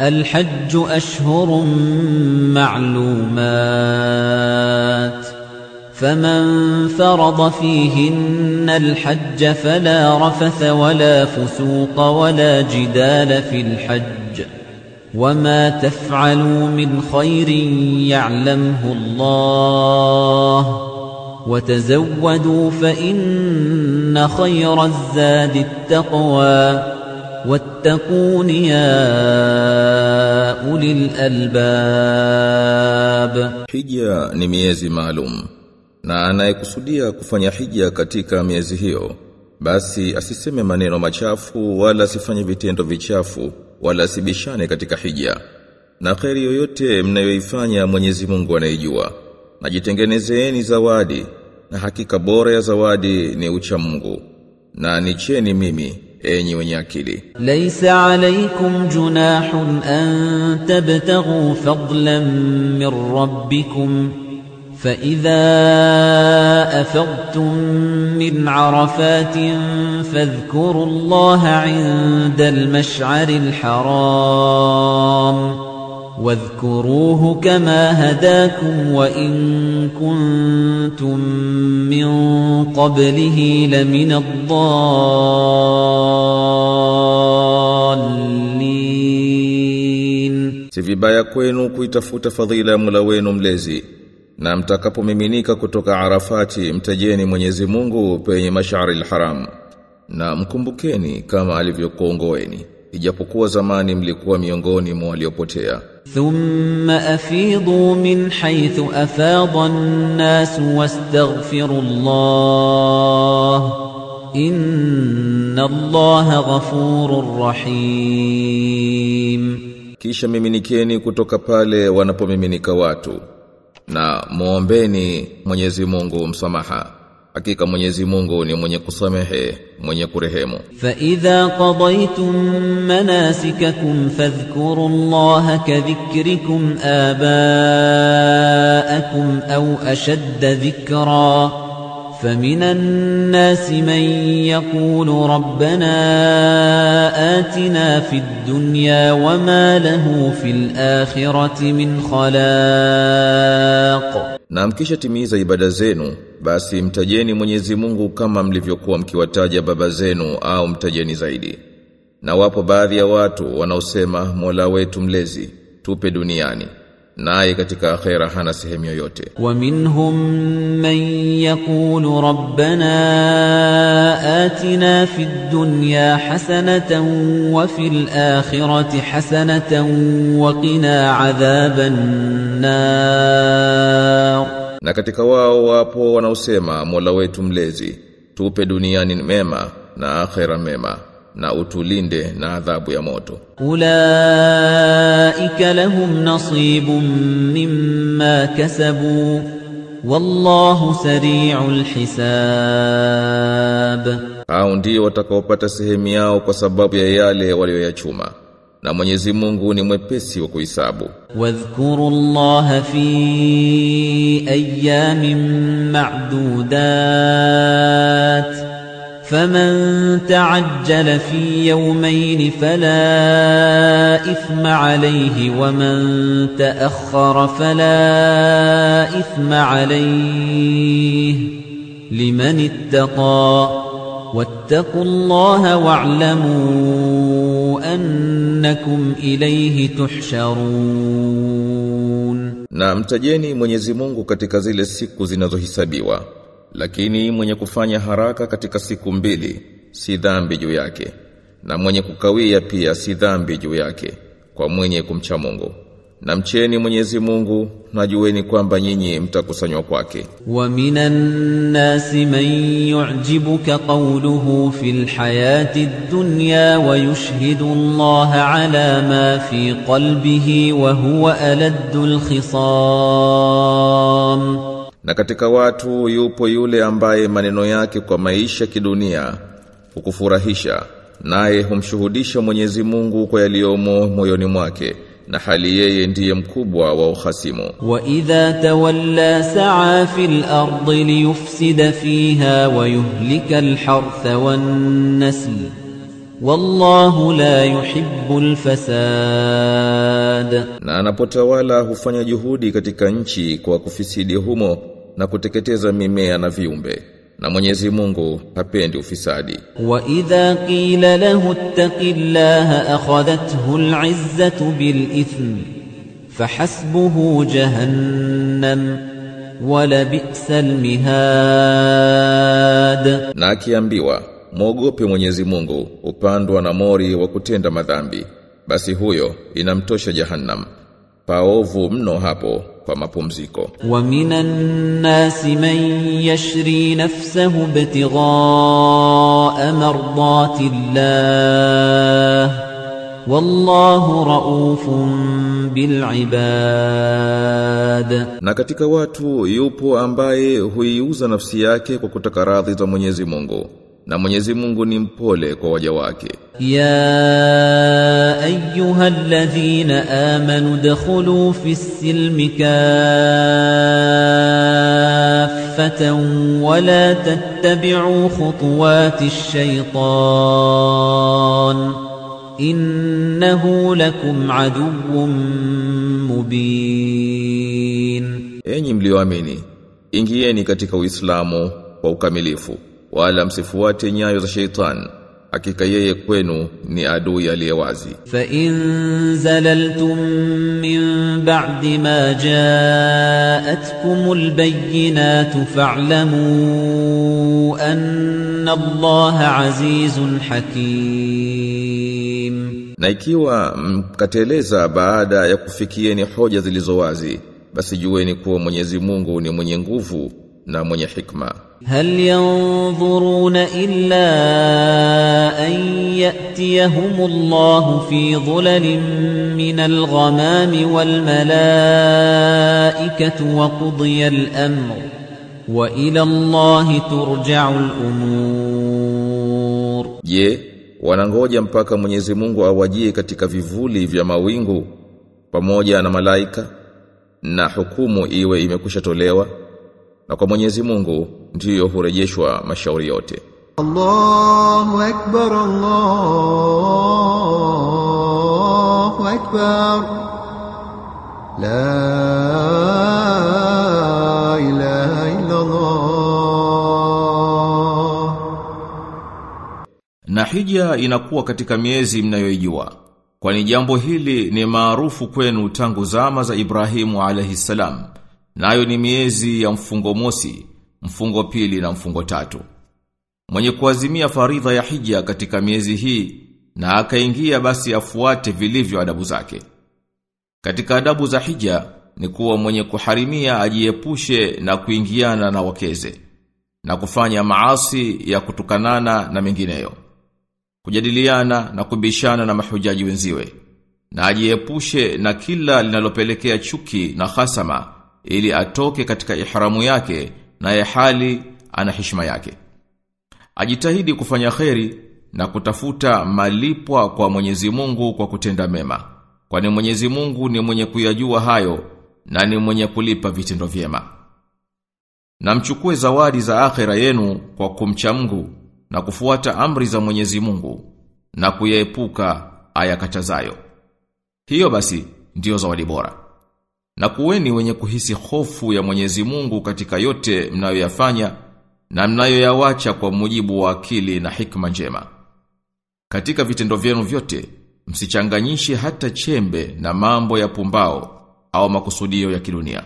الحج أشهر معلومات فمن فرض فيهن الحج فلا رفث ولا فسوق ولا جدال في الحج وما تفعلوا من خير يعلمه الله وتزودوا فإن خير الزاد التقوى واتقون يا أولي الألباب Hija ni miezi maalum na anayekusudia kufanya hija katika miezi hiyo basi asiseme maneno machafu wala asifanye vitendo vichafu wala asibishane katika hija na kheri yoyote mnayoifanya Mwenyezi Mungu anaijua na jitengenezeeni zawadi na hakika bora ya zawadi ni ucha Mungu na nicheni mimi enyi wenye akili ليس عليكم جناح أن تبتغوا فضلا من ربكم فإذا أفضتم من عرفات فاذكروا الله عند المشعر الحرام واذكروه كما هداكم وإن كنتم من قبله لمن الضالين Si vibaya kwenu kuitafuta fadhila ya Mola wenu mlezi na mtakapomiminika kutoka Arafati mtajeni Mwenyezi Mungu penye Mash'ari al-Haram na mkumbukeni kama alivyokuongoeni ijapokuwa zamani mlikuwa miongoni mwa waliopotea ثم أفيضوا من حيث أفاض الناس واستغفروا الله إن الله غفور رحيم kisha miminikeni kutoka pale wanapomiminika watu na muombeni Mwenyezi Mungu msamaha hakika Mwenyezi Mungu ni mwenye kusamehe mwenye kurehemu فإذا قضيتم مناسككم فاذكروا الله كذكركم آباءكم أو أشد ذكرا فمن الناس من يقول ربنا آتنا في الدنيا وما له في الآخرة من خلاق Na mkisha timiza ibada zenu, basi mtajeni Mwenyezi Mungu kama mlivyokuwa mkiwataja baba zenu au mtajeni zaidi. Na wapo baadhi ya watu wanaosema Mola wetu mlezi, tupe duniani. Naye katika akhera hana sehemu yoyote. ومنهم من يقول ربنا آتنا في الدنيا حسنة وفي الآخرة حسنة وقنا عذاب النار Na katika wao wapo wanaosema Mola wetu mlezi, tupe duniani mema na akhera mema na utulinde na adhabu ya moto. أولئك لهم نصيب مما كسبوا والله سريع الحساب Hao ndio watakaopata sehemu yao kwa sababu ya yale walioyachuma. Na Mwenyezi Mungu ni mwepesi wa kuhesabu. واذكروا الله في أيام معدودات فمن تعجل في يومين فلا إثم عليه ومن تأخر فلا إثم عليه لمن اتقى واتقوا الله واعلموا أنكم إليه تحشرون Na mtajeni Mwenyezi Mungu katika zile siku zinazohisabiwa. Lakini mwenye kufanya haraka katika siku mbili si dhambi juu yake. Na mwenye kukawia pia si dhambi juu yake kwa mwenye kumcha Mungu. Na mcheni Mwenyezi Mungu na jueni kwamba nyinyi mtakusanywa kwake. ومن الناس من يعجبك قوله في الحياة الدنيا ويشهد الله على ما في قلبه وهو ألد الخصام Na katika watu yupo yule ambaye maneno yake kwa maisha kidunia hukufurahisha naye humshuhudisha Mwenyezi Mungu kwa yaliyomo moyoni mwake na hali yeye ndiye mkubwa wa uhasimu. وإذا تولى سعى في الأرض ليفسد فيها ويهلك الحرث والنسل والله لا يحب الفساد Na anapotawala hufanya juhudi katika nchi kwa kufisidi humo na kuteketeza mimea na viumbe. Na Mwenyezi Mungu hapendi ufisadi. وإذا قيل له اتق الله أخذته العزة بالإثم فحسبه جهنم ولبئس المهاد Na akiambiwa, mwogope Mwenyezi Mungu, upandwa na mori wa kutenda madhambi. Basi huyo inamtosha Jahannam. Paovu mno hapo kwa mapumziko. ومن الناس من يشري نفسه ابتغاء مرضات الله والله رؤوف بالعباد Na katika watu yupo ambaye huiuza nafsi yake kwa kutaka radhi za Mwenyezi Mungu. Na Mwenyezi Mungu ni mpole kwa waja wake. يا أيها الذين آمنوا ادخلوا في السلم كافة ولا تتبعوا خطوات الشيطان إنه لكم عدو مبين Enyi mlioamini, ingieni katika Uislamu kwa ukamilifu, wala msifuate nyayo za sheitan. Hakika yeye kwenu ni adui aliyewazi. فإن زللتم من بعد ما جاءتكم البينات فاعلموا أن الله عزيز حكيم Na ikiwa mkateleza baada ya kufikieni hoja zilizo wazi, basi jueni kuwa Mwenyezi Mungu ni mwenye nguvu na mwenye hikma. هل ينظرون إلا أن يأتيهم الله في ظلل من الغمام والملائكة وقضي الأمر وإلى الله ترجع الأمور Je, wanangoja mpaka Mwenyezi Mungu awajie katika vivuli vya mawingu pamoja na malaika na hukumu iwe imekwisha tolewa na kwa Mwenyezi Mungu ndiyo hurejeshwa mashauri yote. الله أكبر الله أكبر لا إله إلا الله Na hija inakuwa katika miezi mnayoijua. Kwani jambo hili ni maarufu kwenu tangu zama za Ibrahimu alayhi salam. Nayo ni miezi ya mfungo mosi, mfungo pili na mfungo tatu. Mwenye kuazimia faridha ya hija katika miezi hii na akaingia basi afuate vilivyo adabu zake. Katika adabu za hija ni kuwa mwenye kuharimia ajiepushe na kuingiana na wakeze na kufanya maasi ya kutukanana na mengineyo. Kujadiliana na kubishana na mahujaji wenziwe na ajiepushe na kila linalopelekea chuki na hasama ili atoke katika ihramu yake na hali ana heshima yake. Ajitahidi kufanya kheri na kutafuta malipwa kwa Mwenyezi Mungu kwa kutenda mema. Kwani Mwenyezi Mungu ni mwenye kuyajua hayo na ni mwenye kulipa vitendo vyema. Na mchukue zawadi za akhera yenu kwa kumcha Mungu na kufuata amri za Mwenyezi Mungu na kuyaepuka ayakatazayo. Hiyo basi ndiyo zawadi bora. Na kuweni wenye kuhisi hofu ya Mwenyezi Mungu katika yote mnayoyafanya na mnayoyawacha kwa mujibu wa akili na hikma njema. Katika vitendo vyenu vyote, msichanganyishe hata chembe na mambo ya pumbao au makusudio ya kidunia.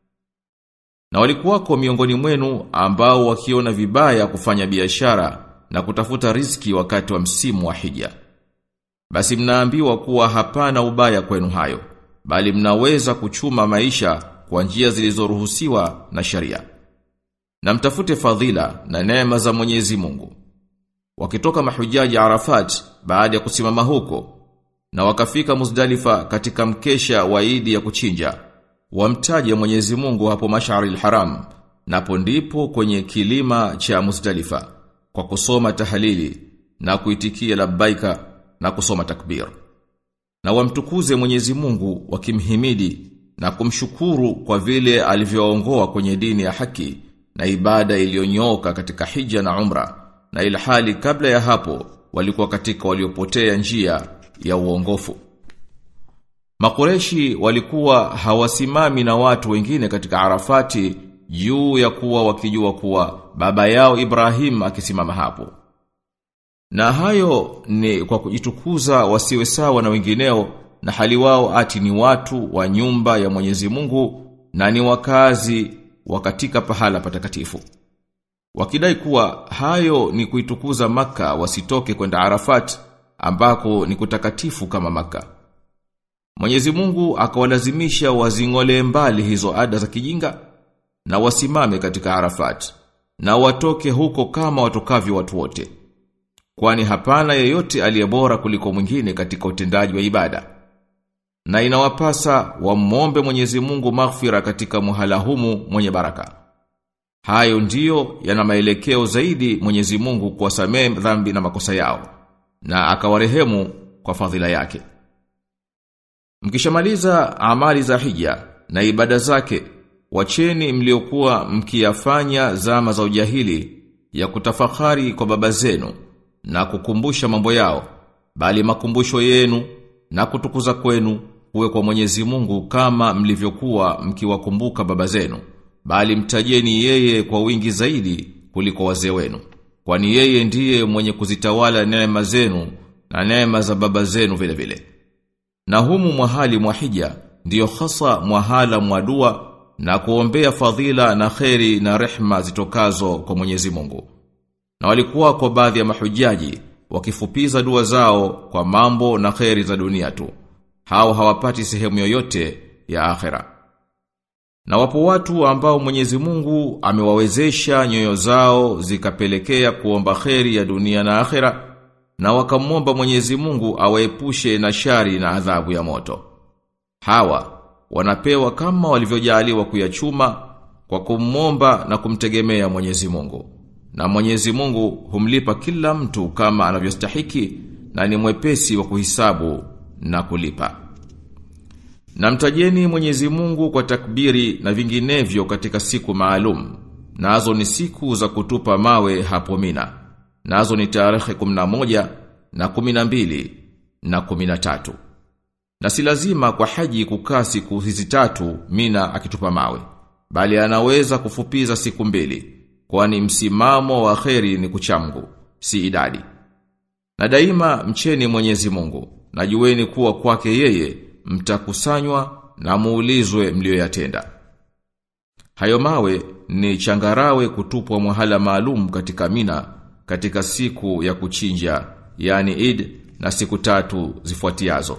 Na walikuwako miongoni mwenu ambao wakiona vibaya kufanya biashara na kutafuta riziki wakati wa msimu wa hija. Basi mnaambiwa kuwa hapana ubaya kwenu hayo, bali mnaweza kuchuma maisha kwa njia zilizoruhusiwa na sharia. Na mtafute fadhila na neema za Mwenyezi Mungu. Wakitoka mahujaji Arafat baada ya kusimama huko na wakafika Muzdalifa katika mkesha wa Idi ya kuchinja, wamtaje Mwenyezi Mungu hapo Mash'aril Haram, napo ndipo kwenye kilima cha Muzdalifa kwa kusoma tahalili na kuitikia labbaika na kusoma takbir. Na wamtukuze Mwenyezi Mungu wakimhimidi na kumshukuru kwa vile alivyoongoa kwenye dini ya haki na ibada iliyonyooka katika hija na umra na ilhali kabla ya hapo walikuwa katika waliopotea njia ya uongofu. Makureshi walikuwa hawasimami na watu wengine katika Arafati juu ya kuwa wakijua kuwa baba yao Ibrahim akisimama hapo. Na hayo ni kwa kujitukuza wasiwe sawa na wengineo na hali wao ati ni watu wa nyumba ya Mwenyezi Mungu na ni wakazi wa katika pahala patakatifu. Wakidai kuwa hayo ni kuitukuza maka wasitoke kwenda Arafat ambako ni kutakatifu kama maka. Mwenyezi Mungu akawalazimisha wazingole mbali hizo ada za kijinga na wasimame katika Arafat na watoke huko kama watokavyo watu wote. Kwani hapana yeyote aliyebora kuliko mwingine katika utendaji wa ibada. Na inawapasa wamwombe Mwenyezi Mungu maghfira katika muhala humu mwenye baraka. Hayo ndiyo yana maelekeo zaidi Mwenyezi Mungu kuwasamehe dhambi na makosa yao na akawarehemu kwa fadhila yake. Mkishamaliza amali za hija na ibada zake, wacheni mliokuwa mkiyafanya zama za ujahili ya kutafakari kwa baba zenu na kukumbusha mambo yao, bali makumbusho yenu na kutukuza kwenu kuwe kwa Mwenyezi Mungu kama mlivyokuwa mkiwakumbuka baba zenu, bali mtajeni yeye kwa wingi zaidi kuliko wazee wenu, kwani yeye ndiye mwenye kuzitawala neema zenu na neema za baba zenu vile vile. Na humu mwahali mwahija ndiyo hasa mwahala mwadua na kuombea fadhila na kheri na rehma zitokazo kwa Mwenyezi Mungu. Na walikuwa kwa baadhi ya mahujaji wakifupiza dua zao kwa mambo na kheri za dunia tu. Hao hawapati sehemu yoyote ya akhera. Na wapo watu ambao Mwenyezi Mungu amewawezesha nyoyo zao zikapelekea kuomba kheri ya dunia na akhera na wakamwomba Mwenyezi Mungu awaepushe na shari na adhabu ya moto. Hawa wanapewa kama walivyojaliwa kuyachuma kwa kumwomba na kumtegemea Mwenyezi Mungu. Na Mwenyezi Mungu humlipa kila mtu kama anavyostahiki na ni mwepesi wa kuhisabu na kulipa. Na mtajeni Mwenyezi Mungu kwa takbiri na vinginevyo katika siku maalum. Nazo ni siku za kutupa mawe hapo Mina. Nazo ni tarehe 11 na 12 na 13. Na si lazima kwa haji kukaa siku hizi tatu Mina akitupa mawe, bali anaweza kufupiza siku mbili, kwani msimamo wa kheri ni kuchamgu, si idadi. Na daima mcheni Mwenyezi Mungu, na jueni kuwa kwake yeye mtakusanywa na muulizwe mlioyatenda. Hayo mawe ni changarawe kutupwa mwahala maalum katika Mina katika siku ya kuchinja, yani Eid na siku tatu zifuatiazo.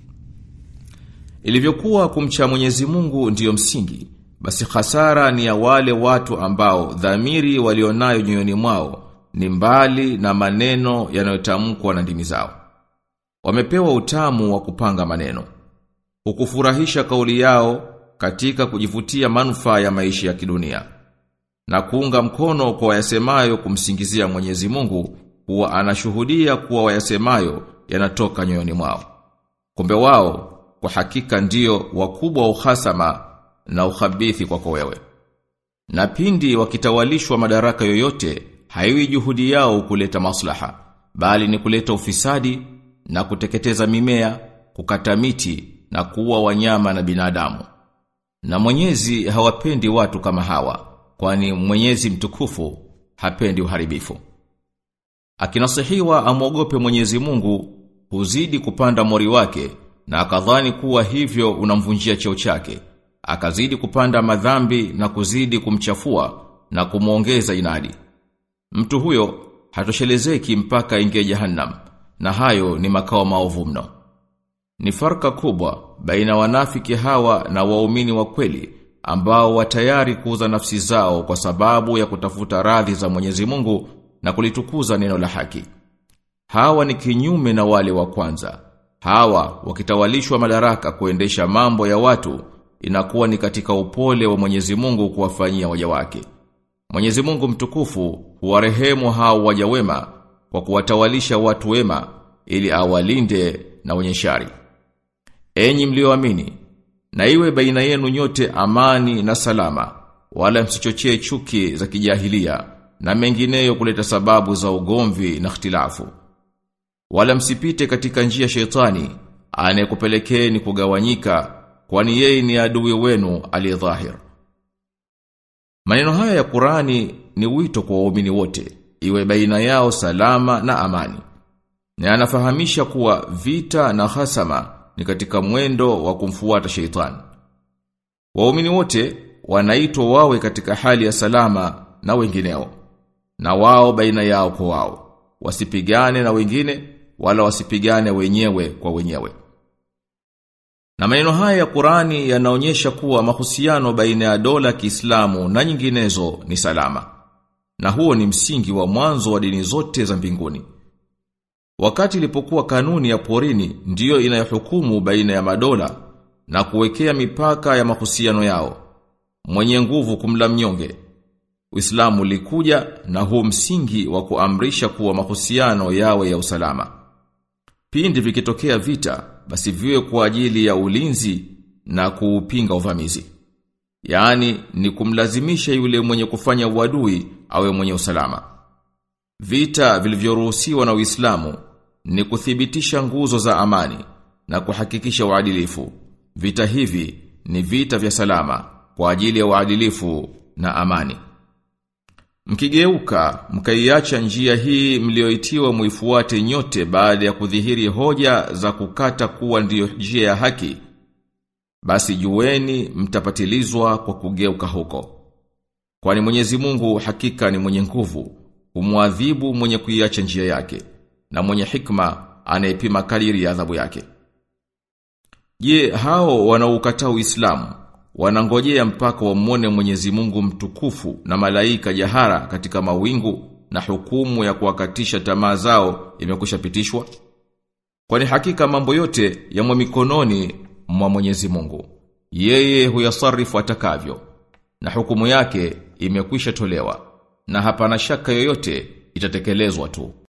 Ilivyokuwa kumcha Mwenyezi Mungu ndiyo msingi, basi hasara ni ya wale watu ambao dhamiri walionayo nyoyoni mwao ni mbali na maneno yanayotamkwa na ndimi zao. Wamepewa utamu wa kupanga maneno. Ukufurahisha kauli yao katika kujivutia manufaa ya maisha ya kidunia na kuunga mkono kwa wayasemayo kumsingizia Mwenyezi Mungu kuwa anashuhudia kuwa wayasemayo yanatoka nyoyoni mwao. Kumbe wao kwa hakika ndio wakubwa wa uhasama na ukhabithi kwako wewe. Na pindi wakitawalishwa madaraka yoyote, haiwi juhudi yao kuleta maslaha, bali ni kuleta ufisadi na kuteketeza mimea, kukata miti na kuua wanyama na binadamu. Na Mwenyezi hawapendi watu kama hawa, kwani Mwenyezi mtukufu hapendi uharibifu. Akinasihiwa amwogope Mwenyezi Mungu, huzidi kupanda mori wake na akadhani kuwa hivyo unamvunjia cheo chake. Akazidi kupanda madhambi na kuzidi kumchafua na kumuongeza inadi. Mtu huyo hatoshelezeki mpaka ingie jahannam na hayo ni makao maovu mno. Ni farka kubwa baina wanafiki hawa na waumini wa kweli ambao watayari kuuza nafsi zao kwa sababu ya kutafuta radhi za Mwenyezi Mungu na kulitukuza neno la haki. Hawa ni kinyume na wale wa kwanza. Hawa wakitawalishwa madaraka kuendesha mambo ya watu inakuwa ni katika upole wa Mwenyezi Mungu kuwafanyia waja wake. Mwenyezi Mungu mtukufu huwarehemu hao waja wema kwa kuwatawalisha watu wema ili awalinde na wenye shari. Enyi mlioamini, na iwe baina yenu nyote amani na salama, wala msichochee chuki za kijahilia na mengineyo kuleta sababu za ugomvi na ikhtilafu. Wala msipite katika njia shetani anayekupelekeni kugawanyika kwani yeye ni adui wenu aliyedhahir. Maneno haya ya Qurani ni wito kwa waumini wote, iwe baina yao salama na amani. Na anafahamisha kuwa vita na hasama ni katika mwendo wa kumfuata sheitani. Waumini wote wanaitwa wawe katika hali ya salama na wengineo. Na wao baina yao kwa wao. Wasipigane na wengine wala wasipigane wenyewe kwa wenyewe. Na maneno haya ya Qurani yanaonyesha kuwa mahusiano baina ya dola Kiislamu na nyinginezo ni salama. Na huo ni msingi wa mwanzo wa dini zote za mbinguni. Wakati ilipokuwa kanuni ya porini ndiyo inayohukumu baina ya madola na kuwekea mipaka ya mahusiano yao. Mwenye nguvu kumla mnyonge. Uislamu ulikuja na huu msingi wa kuamrisha kuwa mahusiano yawe ya usalama. Pindi vikitokea vita, basi viwe kwa ajili ya ulinzi na kuupinga uvamizi. Yaani ni kumlazimisha yule mwenye kufanya uadui awe mwenye usalama. Vita vilivyoruhusiwa na Uislamu ni kuthibitisha nguzo za amani na kuhakikisha uadilifu. Vita hivi ni vita vya salama kwa ajili ya uadilifu na amani. Mkigeuka, mkaiacha njia hii mlioitiwa muifuate nyote baada ya kudhihiri hoja za kukata kuwa ndiyo njia ya haki, basi jueni mtapatilizwa kwa kugeuka huko. Kwani Mwenyezi Mungu hakika ni mwenye nguvu, humwadhibu mwenye kuiacha njia yake, na mwenye hikma anayepima kadiri ya adhabu yake. Je, hao wanaoukataa Uislamu wanangojea mpaka wamwone Mwenyezi Mungu mtukufu na malaika jahara katika mawingu na hukumu ya kuwakatisha tamaa zao imekwisha pitishwa? Kwani hakika mambo yote yamo mikononi mwa Mwenyezi Mungu. Yeye huyasarifu atakavyo na hukumu yake imekwisha tolewa na hapana shaka yoyote itatekelezwa tu.